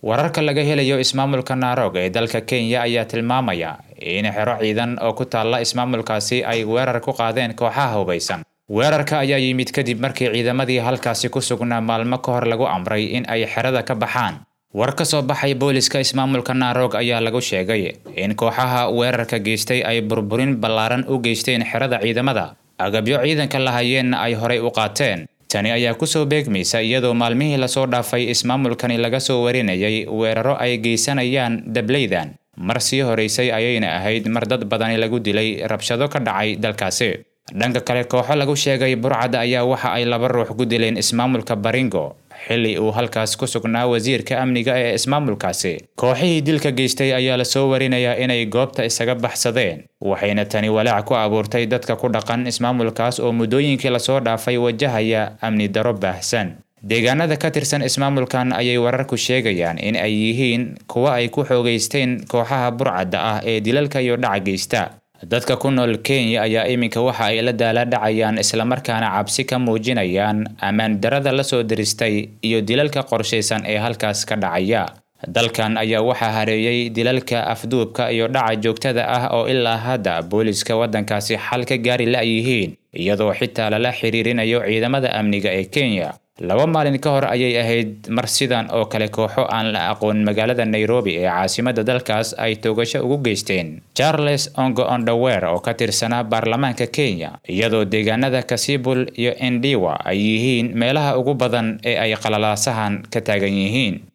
wararka laga helayo ismaamulka naarog ee dalka kenya ayaa tilmaamaya in xero ciidan oo ku taalla ismaamulkaasi ay weerar ku qaadeen kooxaha hubaysan weerarka ayaa yimid kadib markii ciidamadii halkaasi ku sugnaa maalmo ka hor lagu amray in ay xerada ka baxaan war ka soo baxay booliska ismaamulka naarog ayaa lagu sheegay in kooxaha weerarka geystay ay burburin ballaaran u geysteen xerada ciidamada agabyo ciidanka lahayeenna ay horay u qaateen tani ayaa kusoo beegmaysa iyadoo maalmihii lasoo dhaafay ismaamulkani laga soo warinayay weeraro ay geysanayaan dableydan mar sii horeysay ayayna ahayd mar dad badani lagu dilay rabshado ka dhacay dalkaasi dhanka kale kooxo lagu sheegay burcad ayaa waxa ay laba ruux ku dileen ismaamulka baringo xilli uu halkaas ku sugnaa wasiirka amniga ee ismaamulkaasi kooxihii dilka geystay ayaa lasoo warinayaa inay goobta isaga baxsadeen waxayna tani walaac ku abuurtay dadka ku dhaqan ismaamulkaas oo muddooyinkii lasoo dhaafay wajahaya amni daro baahsan deegaanada ka tirsan ismaamulkan ayay wararku sheegayaan in ay yihiin kuwa ay ku xoogaysteen kooxaha burcadda ah ee dilalka iyo dhaca geysta dadka ku nool kenya ayaa iminka waxa ay la daala dhacayaan islamarkaana cabsi ka muujinayaan ammaan darada la soo diristay iyo dilalka qorshaysan ee halkaas ka dhacaya dalkan ayaa waxaa hareeyey dilalka afduubka iyo dhaca joogtada ah oo ilaa hadda booliska waddankaasi xal ka gaari la-yihiin iyadoo xitaa lala xiriirinayo ciidamada amniga ee kenya laba maalin ka hor ayay ahayd mar sidan oo kale kooxo aan la aqoon magaalada nairobi ee caasimada dalkaas ay toogasho ugu geysteen charles ongo ondawer oo ka tirsanaa baarlamaanka kenya iyadoo deegaanada kasibul iyo endiwa ay yihiin meelaha ugu badan ee ay qalalaasahan ka taagan yihiin